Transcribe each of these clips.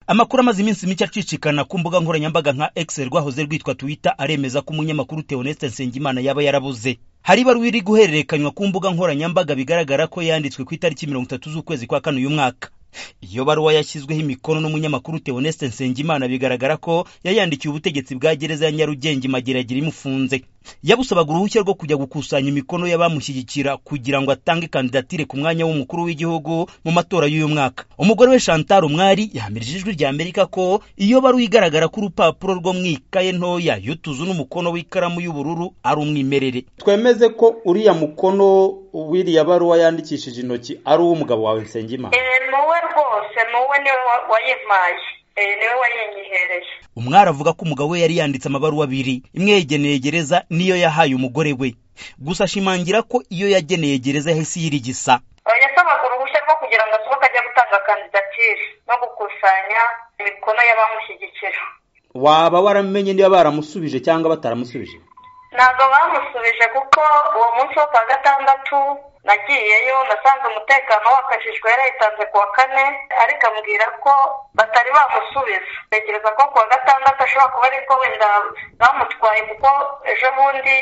amakuru amaze iminsi mike acicikana ku mbuga nkoranyambaga nka X rwahoze rwitwa Twitter aremeza ko umunyamakuru Theoneste Nsengimana yaba yarabuze hari ibaruwa iri guhererekanywa ku mbuga nkoranyambaga bigaragara ko yanditswe ku itariki mirongo itatu z'ukwezi kwa kane uyu mwaka iyo baruwa yashyizweho imikono n'umunyamakuru Theoneste Nsengimana bigaragara ko yayandikiye ubutegetsi bwa gereza ya Nyarugenge Mageragira imufunze yabusabaga uruhushya rwo kujya gukusanya imikono y'abamushyigikira kugira ngo atange kandidatire ku mwanya w'umukuru w'igihugu mu matora y'uyu mwaka umugore we Chantal Umwari yahamirije ijwi rya Amerika ko iyo baruwa igaragara ko urupapuro rwo mu ikaye ntoya yutuzu n'umukono w'ikaramu y'ubururu ari umwimerere twemeze ko uriya mukono wiriya baruwa yandikishije intoki ari uw'umugabo wawe Nsengimana ni wowe rwose ni wowe niwe wayimpaye niwe wayinyihereye umwari avuga ko umugabo we yari yanditse amabaruwa abiri imwe yegeneye gereza n'iyo yahaye umugore we gusa ashimangira ko iyo yageneye gereza yahise yirigisa yasabaga uruhushya rwo kugira ngo asohoke ajya gutanga kandidatire no gukusanya imikono y'abamushyigikira waba waramenye niba baramusubije cyangwa bataramusubije ntabwo bamusubije kuko uwo munsi wo kwa gatandatu nagiyeyo nasanze umutekano wakajijwe yarayitanze ku wa kane ariko ambwira ko batari bamusubiza ntekereza ko ku wa gatandatu ashobora kuba ariko wenda bamutwaye kuko ejo bundi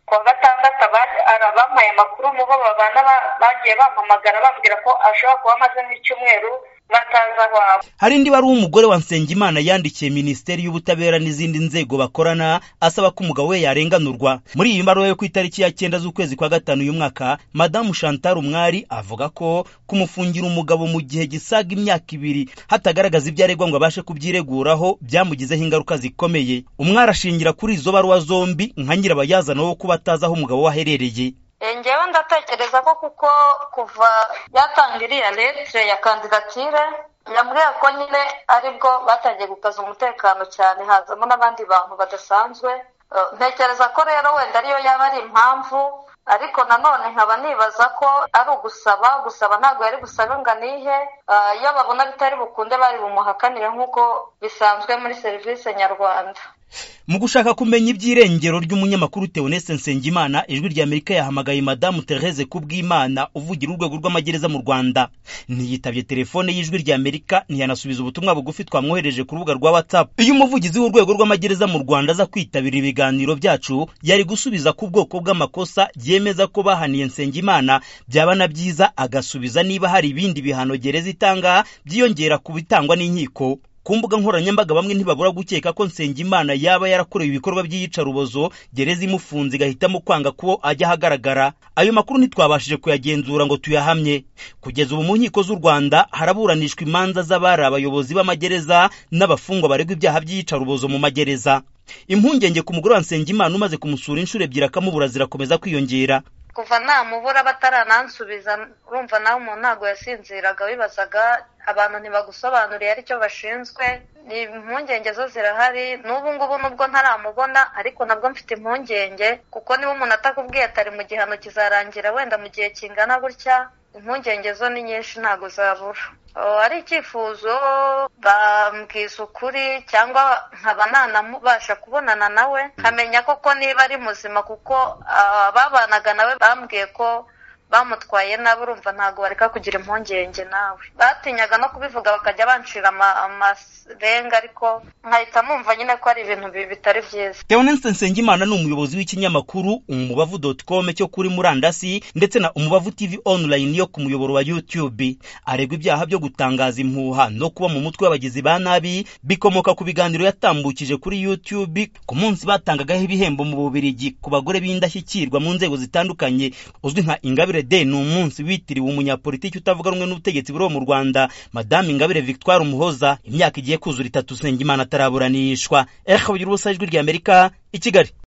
ku wa gatandatu abampaye amakuru mu bo babana bagiye bampamagara bambwira ko ashobora kuba amaze nk'icyumweru bataza iwabo hari indi wari umugore wa Nsengimana yandikiye minisiteri y'ubutabera n'izindi nzego bakorana asaba ko umugabo we yarenganurwa muri iyi mbaruwa yo ku itariki ya cyenda z'ukwezi kwa gatanu uyu mwaka madamu Chantal Umwari avuga ko kumufungira umugabo mu gihe gisaga imyaka ibiri hatagaragaza ibyo aregwa ngo abashe kubyireguraho byamugizeho ingaruka zikomeye umwari ashingira kuri izo baruwa zombi nka nyirabayazana wo kuba atazi aho umugabo we aherereye ngewe ndatekereza ko kuko kuva yatanga iriya letire ya kandidatire yambwiye ko nyine aribwo batangiye gukaza umutekano cyane hazamo n'abandi bantu badasanzwe ntekereza ko rero wenda ariyo yaba ari impamvu ariko nanone nkaba nibaza ko ari ugusaba gusaba ntabwo yari gusaba ingano ihe iyo babona bitari bukunde bari bumuhakanire nk'uko bisanzwe muri serivisi nyarwanda mu gushaka kumenya iby'irengero ry'umunyamakuru Theoneste Nsengimana ijwi rya Amerika yahamagaye madamu Therese Kubwimana uvugira urwego rw'amagereza mu Rwanda ntiyitabye telefone y'ijwi rya Amerika ntiyanasubiza ubutumwa bugufi twamwohereje ku rubuga rwa WhatsApp iyo umuvugizi w'urwego rw'amagereza mu Rwanda aza kwitabira ibiganiro byacu yari gusubiza ku bwoko bw'amakosa yemeza ko bahaniye Nsengimana byaba na byiza agasubiza niba hari ibindi bihano gereza itanga byiyongera ku bitangwa n'inkiko ku mbuga nkoranyambaga bamwe ntibabura gukeka ko Nsengimana yaba yarakorewe ibikorwa by'iyicarubozo gereza imufunze igahitamo kwanga ko ajya ahagaragara ayo makuru ntitwabashije kuyagenzura ngo tuyahamye kugeza ubu mu nkiko z'u Rwanda haraburanishwa imanza z'abari abayobozi b'amagereza n'abafungwa baregwa ibyaha by'iyicarubozo mu magereza impungenge ku mugore wa Nsengimana umaze kumusura inshuro ebyiri akamubura zirakomeza kwiyongera kuva namubura bataranansubiza urumva nawe umuntu ntabwo yasinziraga wibazaga abantu ntibagusobanuriye aricyo bashinzwe impungenge zo zirahari n'ubu ngubu nubwo ntaramubona ariko nabwo mfite impungenge kuko niba umuntu atakubwiye atari mu gihano kizarangira wenda mu gihe kingana gutya impungenge zo ni nyinshi ntabwo zabura ari icyifuzo bambwiza ukuri cyangwa nkaba nanabasha kubonana nawe nkamenya koko niba ari muzima kuko ababanaga nawe bambwiye ko bamutwaye nabi urumva ntabwo bareka kugira impungenge nawe batinyaga no kubivuga bakajya bancira amarenga ariko nkahita mwumva nyine ko ari ibintu bitari byiza Theoneste Nsengimana ni umuyobozi w'ikinyamakuru umubavu doti komu cyo kuri murandasi ndetse na umubavu tivi onurayini yo ku muyoboro wa yutube aregwa ibyaha byo gutangaza impuha no kuba mu mutwe w'abagizi ba nabi bikomoka ku biganiro yatambukije kuri yutube ku munsi batangagaho ibihembo mu bubirigi ku bagore b'indashyikirwa mu nzego zitandukanye uzwi nka ingabire Day ni umunsi witiriwe umunyapolitiki utavuga rumwe n'ubutegetsi buriho mu Rwanda Madame Ingabire Victoire Umuhoza imyaka igiye kuzura itatu Nsengimana ataraburanishwa Eric Habyurubusa ijwi ry'Amerika i Kigali